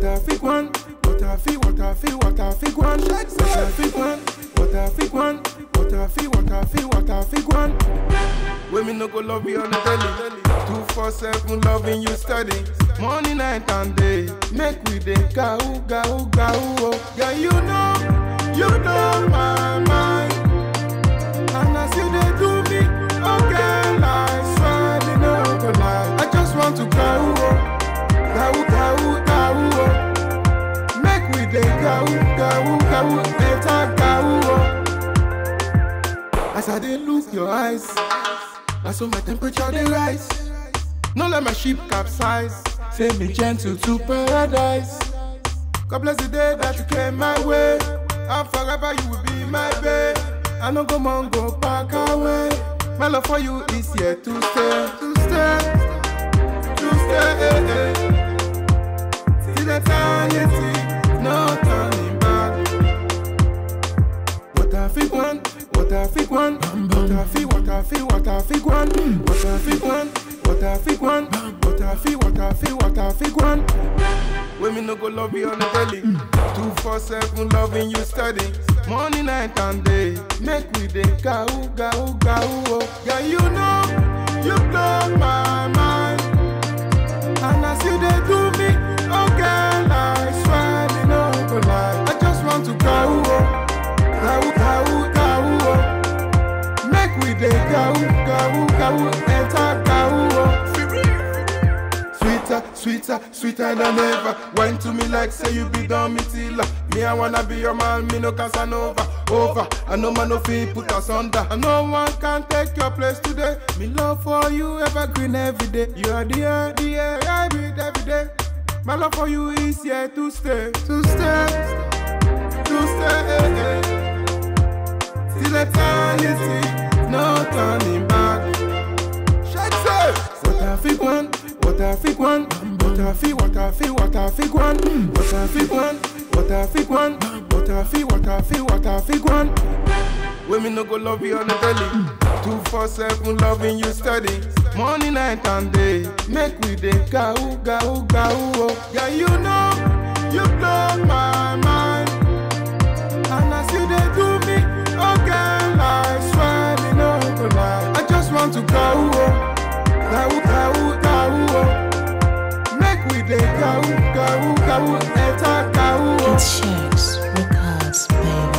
I fi one, what I fi, what I fi, what I fi one, what I fi one, what I fi one, what I fi, what I fi, what I fi one. When me no go love you on the daily, two four seven loving you steady, morning night and day. Make we dey gao gao gao. Oh. Yeah, you know, you know my mind. And as you dey do me, oh girl, I swear me no go lie. I just want to go, oh, go, go, go, oh. Make we dey go, go, go, enter go, oh. As I dey look your eyes, I saw my temperature dey rise. No let my ship capsize. Say me gentle to paradise. God bless the day that you came my way. And forever you will be my babe. I no go man go back away. My love for you is here to stay, to stay, to stay. Till eternity, no turning back. What I fi one, what I fi one, what I fi, what I fi, what I fi one, what I fi one, what I fi one, what I fi, what I fi, what I fi one. When me no go love you on the daily, two four seven loving you steady, morning night and day. Make we dey gao gao gao. Oh. Yeah, you know, you blow my mind. And as you dey do me, oh girl, I swear me no go lie. I just want to go, oh, go, go, go, oh. Make we dey go, go, go, enter go, oh. Sweeter, sweeter, sweeter than ever. Wine to me like say you be done me till Me I wanna be your man, me no Casanova. Over, I know man no fee put us under. And no one can take your place today. Me love for you evergreen every day. You are the air, the air I breathe every day. My love for you is here to stay, to stay, to stay. Till eternity, no turning back. Shake say, what I fi one, what I fi one, what I fi, what I fi, what I fi one, what I fi one, what I fi one, what I fi, what I fi, what I fi one. When me no go love you on the daily, two four seven loving you steady, morning night and day. Make we dey gao gao gao. Oh. Yeah, you know, you blow my mind. And as you dey do me, oh girl, I swear me no go lie. I just want to go, oh, go, go, go, oh. Make we dey go, go, go, enter go, oh. It's Shakes Records, baby.